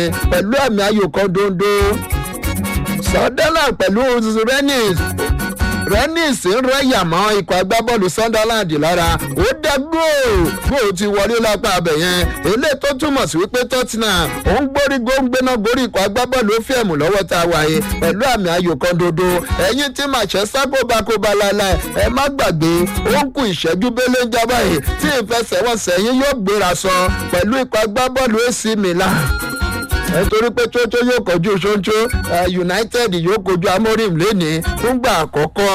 pẹ̀lú àmì ayò kan dondo sunderland pẹ̀lú rennes rennes ń rẹ́yà mọ́ ikọ̀ agbábọ́ọ̀lù sunderland lára ó dá góò góò ti wọlé lápá abẹ yẹn eléyìí tó túmọ̀ sí wípé tottenham ó ń gbórí góńgbéná gorí ikọ̀ agbábọ́ọ̀lù ó fẹ́ẹ̀mù lọ́wọ́ tá a wáyé pẹ̀lú àmì ayò kan dodo ẹ̀yìn tí manchester kóbakóba láláì ẹ má gbàgbé ó ń kú ìṣẹ́jú bẹ́lẹ́ ń jábá yìí tí ìfẹsẹ̀wọnsẹ̀ yín yóò gbéra sọ pẹ̀lú ikọ̀ agbábọ́ọ̀lù ac milan nítorí pé tótó yóò kojú ṣóńṣó united yóò kojú amorim lénìí fúngbà àkọ́kọ́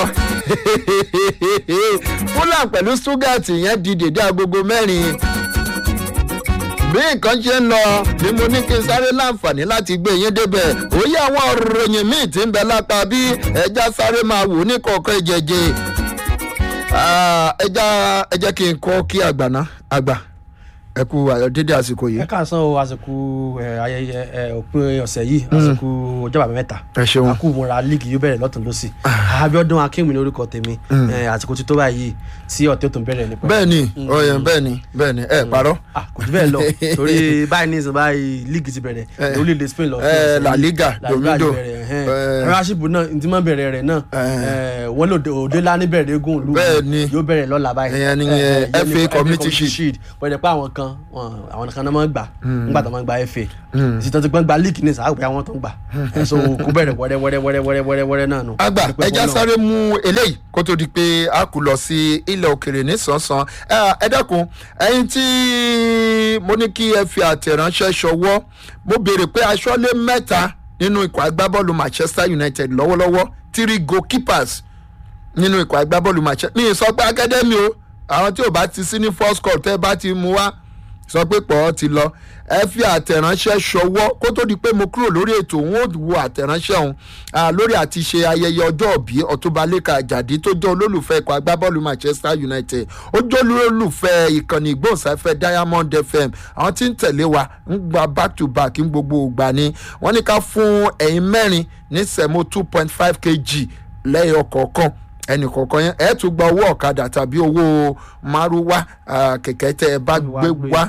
fulham pẹ̀lú stuttgart yẹn di dèdé agogo mẹ́rin bí nǹkan ṣe ń lọ ni mo ní kí n sáré láǹfààní láti gbé yín débẹ̀ òye àwọn òròyìn míì tí ń bẹ lápá bí ẹja sáré máa wò ní kọ̀ọ̀kan ìjẹ̀jẹ̀ ẹja ẹjẹ́ kí n kọ́ kí àgbà ná àgbà ẹ kú dédé àsìkò yìí. ẹ káàsán o àsìkò ayẹyẹ òpin ọ̀sẹ̀ yìí àsìkò ọjọ́ bàbá mẹ́ta ẹ ṣeun àkú múra líìgì yóò bẹ̀rẹ̀ lọ́tún lọ́sì abiodun akínwìn ní orúkọ tèmi àsìkò tí tó báyìí tí ọ̀tẹ́ tó ń bẹ̀rẹ̀ nípa. bẹ́ẹ̀ni ọyàn bẹ́ẹ̀ni bẹ́ẹ̀ni ẹ parọ́. kò jù bẹ́ẹ̀ lọ torí báyìí ní ìsìn báyìí líìgì ti bẹ̀rẹ̀ lórílẹ̀ spain lọ. la liga domindo rásìbù náà ntí máa bẹ̀rẹ̀ rẹ̀ náà wọ́n lò òde lání bẹ̀rẹ̀ eégún òlu yóò bẹ̀rẹ̀ lọ́la báyìí. fa community shield bọ̀dẹ̀ pé àwọn kan àwọn kan náà máa ń gbà nígbà tó máa ń gba fa ìsìtàn tó gbọ́n gba league ní sàá pé àwọn tó ń gbà so kó bẹ̀rẹ̀ wẹ́rẹ́ wẹ́rẹ́ wẹ́rẹ́ wẹ́rẹ́ wẹ́rẹ́ wẹ́rẹ́ náà nù. àgbà ẹja sáré mú eléyìí kó tó di pé a kù lọ sí ilẹ̀ òkèrè ní sánsan ẹ dákun ẹyin tí mo ní kí ẹ fi àtẹ̀ránṣẹ́ ṣọwọ́ mo béèrè pé aṣọ́lé mẹ́ta nínú ikọ̀ agbábọ́ọ̀lù manchester united lọ́wọ́lọ́wọ́ three goalkeepers nínú ikọ̀ agbábọ́ọ̀lù manchester mi ì sọ pé academy o àwọn tí ò bá ti sí ní first call tẹ́ bá ti mú wá sọ pé pọ̀ ọ́ ti lọ ẹ fi àtẹ̀ránṣẹ́ ṣọwọ́ kó tó di pé mo kúrò lórí ètò òun ò wo àtẹ̀ránṣẹ́ òun lórí àti ṣe ayẹyẹ ọjọ́ òbí ọ̀túnbalẹ̀ka àjàdí tó jẹ́ olólùfẹ́ ikọ̀ agbábọ́ọ̀lù manchester united ó jẹ́ olólùfẹ́ ìkànnì ìgbóhùnsáfẹ́ diamond fm àwọn tí ń tẹ̀lé wa ń gba back to back ń gbogbo ìgbà ni wọ́n ní ká fún ẹ̀yin mẹ́rin ní sẹ̀mó two point five kg lẹ́yìn ọkọ̀ọ̀kan ẹnì kọ̀ọ̀kan yẹn ẹ̀ tún gba owó ọ̀kadà tàbí owó márúwá kẹ̀kẹ́ tẹ́ ẹ bá gbé wá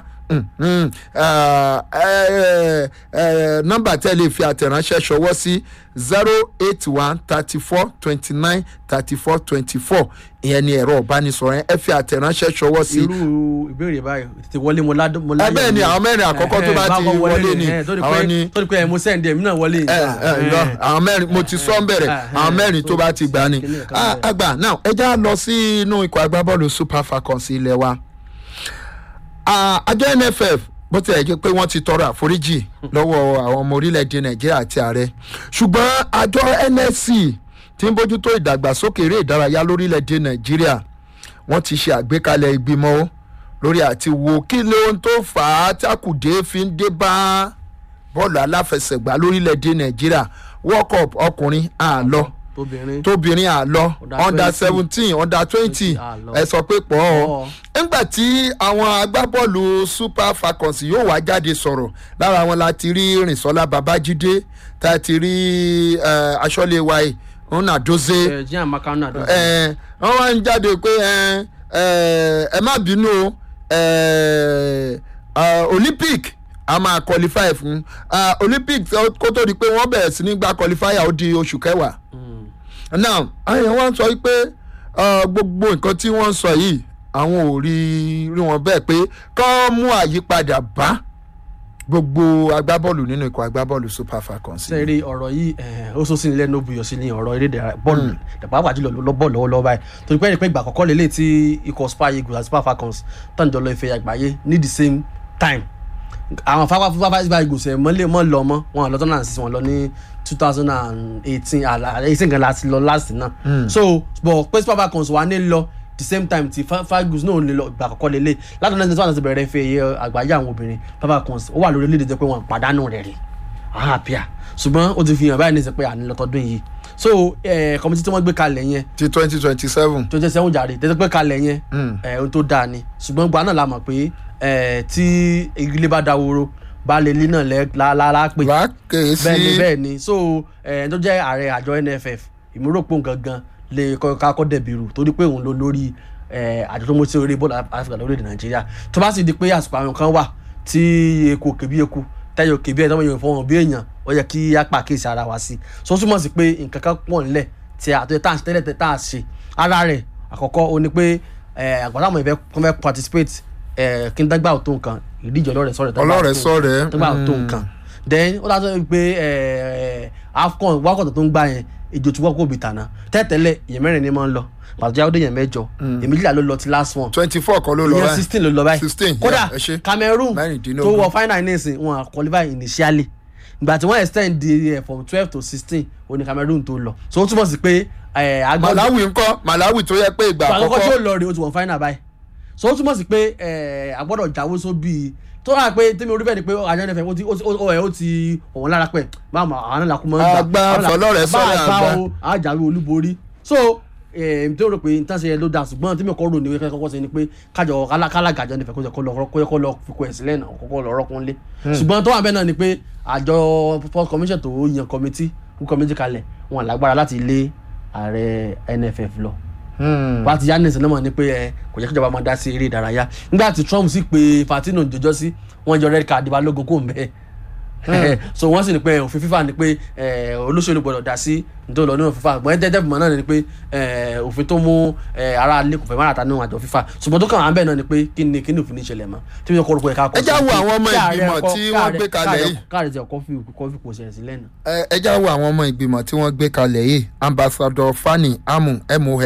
nọ́mbà tẹ́ lè fi àtẹ̀ránṣẹ́ ṣọwọ́ sí zero eight one thirty four twenty nine thirty four twenty four ìyẹn ni ẹ̀rọ ìbánisọ̀rọ̀ yẹn ẹ fi àtẹ̀ránṣẹ́ ṣọwọ́ sí. irú ìbéèrè báyìí tètè wọlé mo ládùn mo láyé. ẹ bẹ́ẹ̀ ni àwọn mẹ́rin àkọ́kọ́ tó bá ti wọlé ni àwọn ni. tó di pé mo sẹ́ǹdì ẹ̀mí náà wọlé. ẹ ẹ lọ àwọn mẹ́rin mo ti sọ ń bẹ̀rẹ̀ àwọn mẹ́rin tó bá ti gbà ni. àgbà náà ẹ já lọ sí inú ikọ̀ agbábọ́ọ̀lù super falcons ilé wa àjọ nff bó tilẹ̀ jẹ́ pé wọ́n ti tọrọ àforíjì lọ́wọ́ àwọn ọmọ orílẹ̀-èdè nàìjíríà àti ààrẹ ṣùgbọ́n àjọ nsc tí ń bójútó ìdàgbàsókè eré ìdárayá lórílẹ̀-èdè nàìjíríà wọ́n ti ṣe àgbékalẹ̀ ìgbìmọ̀ lórí àti wo kí lóhun tó fà á tákùdé fi ń dé bá bọ́ọ̀lù aláfẹsẹ̀gbá lórílẹ̀-èdè nàìjíríà world cup ọkùnrin àlọ́ tóbìnrin àlọ under seventeen under twenty ẹ sọ pé pọ̀ ọ́ nígbà tí àwọn agbábọ́ọ̀lù super falcons yóò wá jáde sọ̀rọ̀ lára wọn la ti rí rìnsọ́lá babájídé tá a ti rí aṣọ́lé wa yìí nna doze wọ́n wá ń jáde pé ẹ má bínú olympic a máa qualify fún olympic kó tó di pé wọ́n bẹ̀rẹ̀ sí ní gba qualifier ó di oṣù kẹwàá now àyàn wọn sọ pé gbogbo nǹkan tí wọ́n sọ yìí àwọn ò rí rí wọn bẹ́ẹ̀ pé kọ́ mú àyípadà bá gbogbo agbábọ́ọ̀lù nínú ikọ̀ agbábọ́ọ̀lù super falcons. sẹ́ẹ̀rì ọ̀rọ̀ yìí ó sọ sí ní lẹ́nu buyọ̀ sí ní ọ̀rọ̀ eré bọ́ọ̀lù pàápàá jùlọ ló bọ́ọ̀lù lọ́wọ́lọ́wọ́ báyìí torí pé ìgbà àkọ́kọ́ lélẹ̀ tí ikọ̀ super eagles àti super falcons tán jọ lọ ife àgbáyé ní the same time àwọn fáfá fúnfáfá ìgbà eagles ẹ̀ mọ́ lọ mọ́ wọn lọ́tọ́ náà sí wọn lọ ní two thousand and eighteen eighteen gan láti lọ last náà so but pé super falcons wà ní lọ the same time ti fagus náà lè lọ ìgbà àkọ́kọ́ lélẹ̀ láti ọ̀nà ìṣẹ́wọ́n àti bẹ̀rẹ̀ fẹ́ iye àgbáyé àwọn obìnrin falcons ó wà lórí lédè jẹ́ pé wọ́n pàdánù rẹ̀ rí àwọn àpíà ṣùgbọ́n ó ti fi hàn báyìí ní sẹ́ pé àní lọ́tọ́dún yìí so kọ́mítì tí wọ́n gbé kalẹ̀ yẹn. ti twenty twenty seven. twenty seven jàre tẹ́tẹ́ pé kalẹ̀ yẹn ohun tó dáa ni ṣùgbọ́n gba náà la mọ̀ pé tí ilé bá dáworo baálé ilé náà lára pè bẹ́ẹ̀ ni bẹ́ẹ̀ ni so ẹni tó jẹ́ ààrẹ àjọ nff ìmúròpó gangan lè kakọ́ dẹ̀bìrù torí pé òun ló lórí àjọ tó mú sí orí bọ́ọ̀lù áfíríkà lórílẹ̀ nàìjíríà tó bá sì di pé àsìkò àwọn kan wà tí eku òkè bí eku tẹ́yọ̀ òkè bí ẹ̀ tọ́mọ yóò fọwọ́n bí èèyàn ó yẹ kí á pàkíyèsí ara wa sí so ó túmọ̀ sí pé nǹkan kan pọ̀ nílẹ̀ tí a tó yẹ tá à ń tẹ́lẹ̀ tẹ́ tá à ṣe ara rẹ̀ àkọ́kọ́ ó ní pé àgbàdo àwọn ìfẹ́ kọ́ fẹ́ participate eh, kí n dágbà tó nǹkan ìdíje ọlọ́rẹ̀ sọ̀rẹ̀ dágbà ọlọ́rẹ̀ tó- sọ̀rẹ̀ dágbà tó nǹkan then ó dájọ́ pé eh, afcon wákọ̀tọ̀ tó ń gbà yẹn ìjò tí wọ́n kò bì tànà tẹ́tẹ́lẹ̀ èèyàn mẹ́rin ni máa ń lọ pàtó jáwé èèyàn mẹ́jọ èmíjìlá ló lọ ti last one twenty four kọ́ ló lọ ìyẹn báyìí sixteen ló lọ báyìí 16, kódà yeah, ẹ ṣé. cameroon Mẹ́rìndínlógún. tó wọ final nísìn wọn à qualify initially ìgbà tí wọ́n extend the from twelve to sixteen òní cameroon tó lọ so ó túmọ̀ sí pé eh, agbọ́dọ̀ malawi ńkọ́ malawi tó yẹ pé ìgbà ìgbà àkọ́kọ́ tí ó àkọ́kọ́ lọ rèé ó ti wọ final báyìí so ó túmọ̀ sí pé eh, agbọ́dọ̀ jáwé sóbì tó rà pé tèmi orí bẹ́ẹ̀ ni pé àjọ nfm ó ti ó ti ó ẹ̀ ó ti ọ̀wọ́n lára pẹ̀ máa ma àwọn náà làkú mọ́ Àgbà fọlọ́rẹ̀ sọ́rẹ̀ àgbà. àjàwé olúborí so èmi tó rò pé nǹkan ṣe ló da ṣùgbọ́n tí mi kọ́ rò ní wípé kọ́kọ́ ṣe ni pé kájọ kálágàjọ nífẹ̀ẹ́ kó jẹ́ kó lọ kó yẹ kó lọ fi kó ẹ̀ sílẹ̀ náà kó lọ rọ́kùn lé ṣùgbọ́n tó wà bẹ́ẹ̀ náà ni pé àjọ sports commission tó yan committee kú committee kalẹ̀ wọn lágbára láti lé ààrẹ nff lọ wá ti yanis náà mọ̀ ní pé ẹ kò jẹ́ kíjọba máa dá sí eré ìdárayá nígbà tí trump sì pé fatino jọjọ́ sí wọ́n yọ red card balógun kò ń bẹ́ẹ̀ so wọ́n sì ní pé òfin fífà ni pé eh, olóṣèlú gbọ́dọ̀ dá sí nítorí lọ nínú fífà gbọ́n ẹ́ tẹ́tẹ́ fìmọ̀ náà ni pé eh, òfin tó mú eh, ara ilé kò fẹ́ máa ta nínú àjọ fífà ṣùgbọ́n tó kàn án bẹ́ẹ̀ náà ni pé kí ni kí ni òfin ní ìṣẹ̀lẹ̀ mọ́ tí mi kọ́ orúkọ ẹ̀ka kọ́ Ẹ já wo àwọn ọmọ ìgbìmọ̀ tí wọ́n gbé kalẹ̀ yìí. káàrẹ̀ tí ọkọ̀ fi kọ́fí kò ṣẹlẹ̀ sílẹ̀ náà. ẹ ẹ já wo àwọn ọmọ ìgbìmọ̀ tí wọ́n gbé kalẹ̀ yìí ambassador fani amu moh